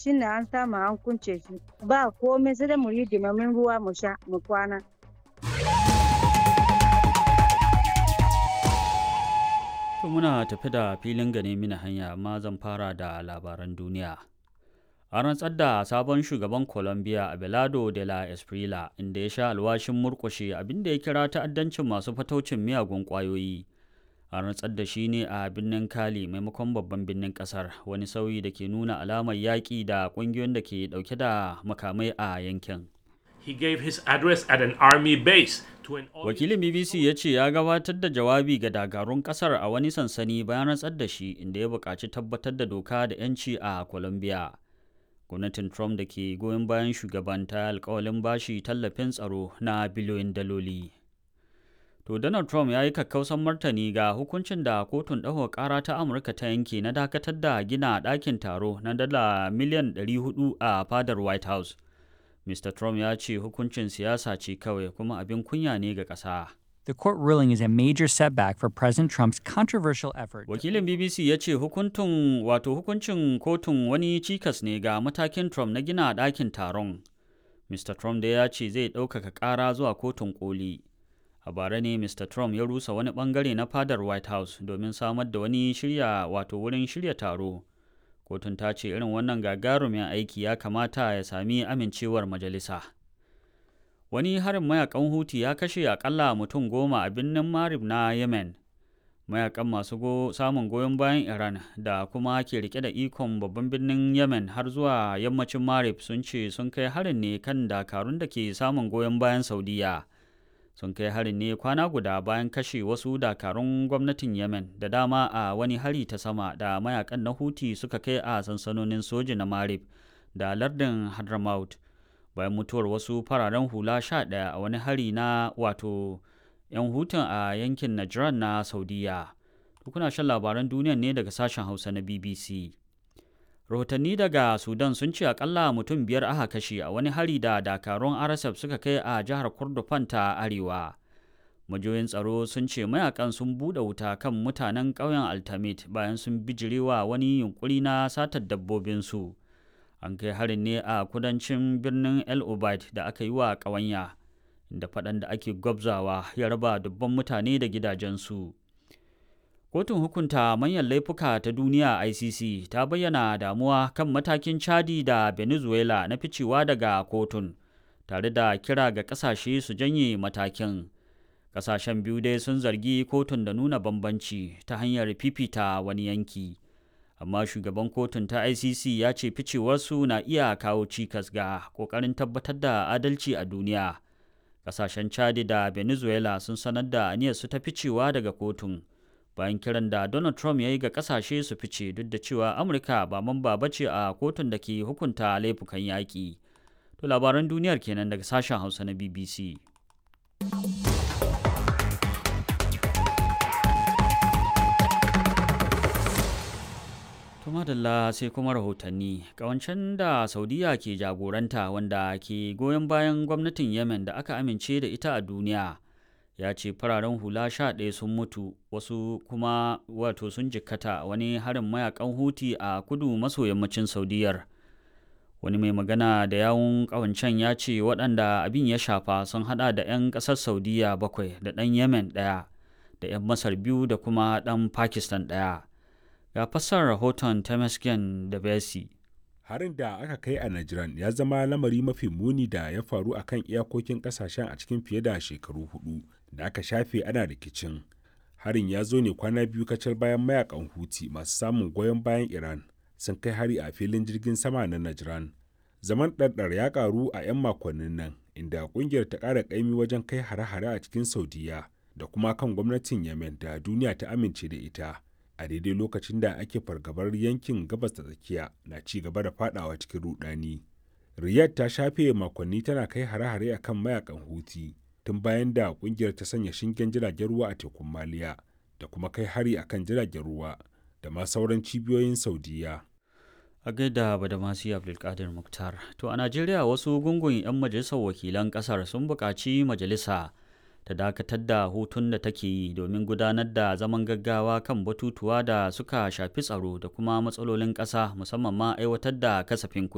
shine an samu an kunce shi ba komai sai dai mu yi dimamin ruwa mu sha mu kwana To muna tafi da filin gane mini hanya amma zan fara da labaran duniya. An rantsar da sabon shugaban Colombia Abelardo de la Esprila inda ya sha alwashin murƙushe abinda ya kira ta'addancin masu fataucin miyagun ƙwayoyi. An rantsar da shi ne a birnin Cali maimakon babban birnin ƙasar wani sauyi da ke nuna alamar yaƙi da ƙungiyoyin da ke ɗauke da makamai a yankin. He gave his address at an army base to an Wakilin BBC ya ce ya gabatar da jawabi ga dakarun kasar a wani sansani bayan rantsar da shi inda ya buƙaci tabbatar da doka da 'yanci a Colombia. Gwamnatin Trump da ke goyon bayan shugaban ta alkawalin bashi tallafin tsaro na biliyoyin daloli. To Donald Trump ya yi kakkausan martani ga hukuncin da kotun ɗaukar ƙara ta Amurka ta yanke na dakatar da gina ɗakin taro na dala miliyan 400 a fadar White House. Mr. Trump ya ce hukuncin siyasa ce kawai kuma abin kunya ne ga ƙasa. The court ruling is a major setback for President Trump's controversial effort. Wakilin BBC ya ce hukuntun wato hukuncin kotun wani cikas ne ga matakin Trump na gina ɗakin taron. Mr. Trump da ya ce zai ɗaukaka ƙara zuwa kotun koli. A bara ne Mr. Trump ya rusa wani ɓangare na fadar White House domin samar da wani shirya wato wurin shirya taro. Kotun ta ce irin wannan gagarumin aiki ya kamata ya sami amincewar majalisa. Wani harin mayakan Huti ya kashe akalla mutum goma a birnin Marib na Yemen. Mayakan masu go samun goyon bayan Iran da kuma ke rike da ikon babban birnin Yemen har zuwa yammacin Marib sun ce sun kai harin ne kan dakarun da ke samun goyon bayan Saudiya. Sun kai harin ne kwana guda bayan kashe wasu dakarun gwamnatin Yemen da dama a wani hari ta sama da mayakan na Huti suka kai a sansanonin soji na Marib da lardin Hadramaut. bayan mutuwar wasu fararen hula sha ɗaya a wani hari na wato 'yan hutun a yankin Najran na Saudiya. Kuna shan labaran duniya ne daga sashen Hausa na BBC. Rahotanni daga Sudan sun ce akalla mutum biyar aka kashe a wani hari da dakarun RSF suka kai a jihar Kordofan ta Arewa. Majoyin tsaro sun ce mayakan sun buɗe wuta kan mutanen ƙauyen Altamit bayan sun bijirewa wani yunkuri na satar dabbobinsu. an kai harin ne a kudancin birnin el obaid da aka yi wa ƙawanya da faɗan da ake gwabzawa ya raba dubban mutane da gidajensu kotun hukunta manyan laifuka ta duniya icc ta bayyana damuwa kan matakin chadi da venezuela na ficewa daga kotun tare da kira ga ƙasashe su janye matakin ƙasashen biyu dai sun zargi kotun da nuna bambanci ta hanyar fifita wani yanki. amma shugaban kotun ta icc ya ce ficewarsu na iya kawo cikas ga kokarin tabbatar da adalci a duniya kasashen chadi da venezuela sun sanar da aniyarsu ta ficewa daga kotun bayan kiran da donald trump ya yi ga kasashe su fice duk da cewa amurka ba mamba ba ce a kotun da ke hukunta laifukan yaƙi to labaran duniyar kenan daga sashen hausa na bbc madalla sai kuma rahotanni kawancen da saudiya ke jagoranta wanda ke goyon bayan gwamnatin yemen da aka amince da ita a duniya ya ce fararen hula sha ɗaya sun mutu wasu kuma wato sun jikkata wani harin mayakan huti a kudu maso yammacin saudiyar wani mai magana da yawun kawancen ya ce waɗanda abin ya shafa sun hada da 'yan ƙasar saudiya bakwai da ɗan yemen ɗaya da 'yan masar biyu da kuma ɗan pakistan ɗaya ga fassar rahoton Temesgen da Besi. Harin da aka kai a Najran ya zama lamari mafi muni da ya faru a kan iyakokin kasashen a cikin fiye da shekaru hudu da aka shafe ana rikicin. Harin ya zo ne kwana biyu kacal bayan mayakan Huti masu samun goyon bayan Iran sun kai hari a filin jirgin sama na Najran. Zaman ɗarɗar ya ƙaru a 'yan makonnin nan inda ƙungiyar ta ƙara ƙaimi wajen kai hare-hare a cikin Saudiya da kuma kan gwamnatin Yemen da duniya ta amince da ita. a daidai lokacin da ake fargabar yankin gabas da tsakiya na ci gaba da fadawa cikin rudani. Riyadh ta shafe makonni tana kai hare-hare a kan mayakan Houthi tun bayan da kungiyar ta sanya shingen jiragen ruwa a tekun Maliya da kuma kai hari a kan jiragen ruwa da ma sauran cibiyoyin Saudiya. A gaida Badamasi Abdulkadir Muktar. To a Najeriya wasu gungun 'yan majalisar wakilan kasar sun buƙaci majalisa ta dakatar da hutun da take yi domin gudanar da zaman gaggawa kan batutuwa da suka shafi tsaro da kuma matsalolin ƙasa musamman ma aiwatar da kasafin kuɗi.